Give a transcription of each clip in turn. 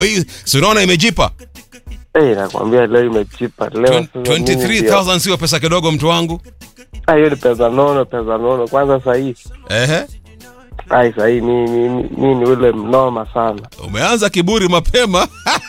hii si unaona imejipa Eh, nakwambia leo imechipa leo. Twen- sasa mimi ndio- 23000 sio pesa kidogo mtu wangu Ah, hiyo ni pesa nono, pesa nono. Kwanza sahii, ehe ai sahii mi mi mi- mi ni ule mnoma sana. umeanza kiburi mapema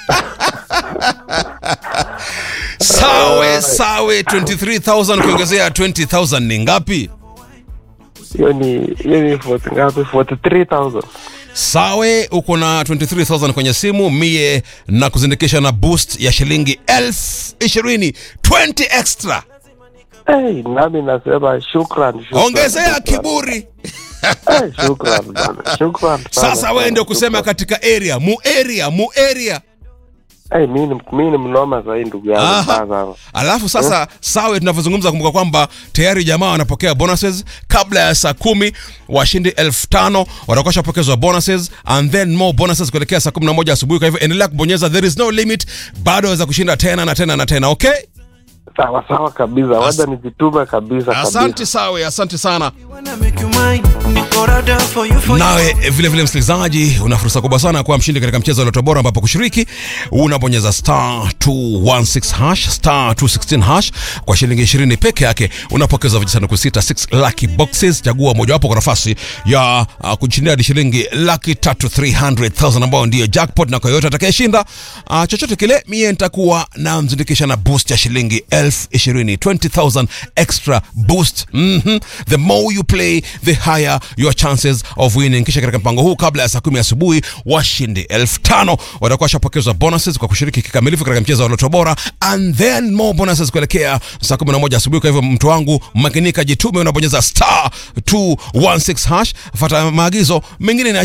sawe sawe 23000 kuongezea 20000 ni ngapi Hiyo ni hiyo ni 40 ngapi? 43000. sawe uko na 23000 kwenye simu mie na kuzindikisha na boost ya shilingi elfu ishirini 20 extra Eh, nami nasema shukran, shukran. ongezea shukran. kiburi Eh, shukran bana. Shukran sana. sasa wewe ndio kusema Shukran. katika area mu area mu area Eh, mi ni mi ni mnoma sahii ndugu yangu Aha. mbaya sana. alafu sasa sawe tunavyozungumza kumbuka kwamba tayari jamaa wanapokea bonuses kabla ya saa kumi washindi elfu tano watakuwa washapokezwa bonuses and then more bonuses kuelekea saa kumi na moja asubuhi kwa hivyo endelea kubonyeza there is no limit bado waweza kushinda tena na tena na tena okay Sawa sawa kabisa. Wacha nijitume kabisa asante kabisa. sawe asante sana Wanna make you mine, niko rada for you, for you. nawe vile vile msikilizaji una fursa kubwa sana ya kuwa mshindi katika mchezo wa Loto Bora ambapo kushiriki unabonyeza star 216 hash star 216 hash kwa shilingi 20 peke yake unapokeza vijisanduku sita 6 lucky boxes chagua mojawapo kwa nafasi ya uh, kushindia hadi shilingi laki tatu 300,000 ambao ndiyo jackpot na kwa yoyote atakayeshinda uh, chochote kile mie nitakuwa na mzindikisha na boost ya shilingi elfu ishirini 20,000 extra boost mm-hmm. the more you play the higher your chances of winning kisha katika mpango huu kabla ya saa kumi asubuhi washindi elfu tano watakuwa washapokezwa bonuses kwa kushiriki kikamilifu katika mchezo wa loto bora and then more bonuses kuelekea saa kumi na moja asubuhi kwa hivyo mtu wangu makinika jitume unabonyeza star 216 hash fata maagizo mengine ni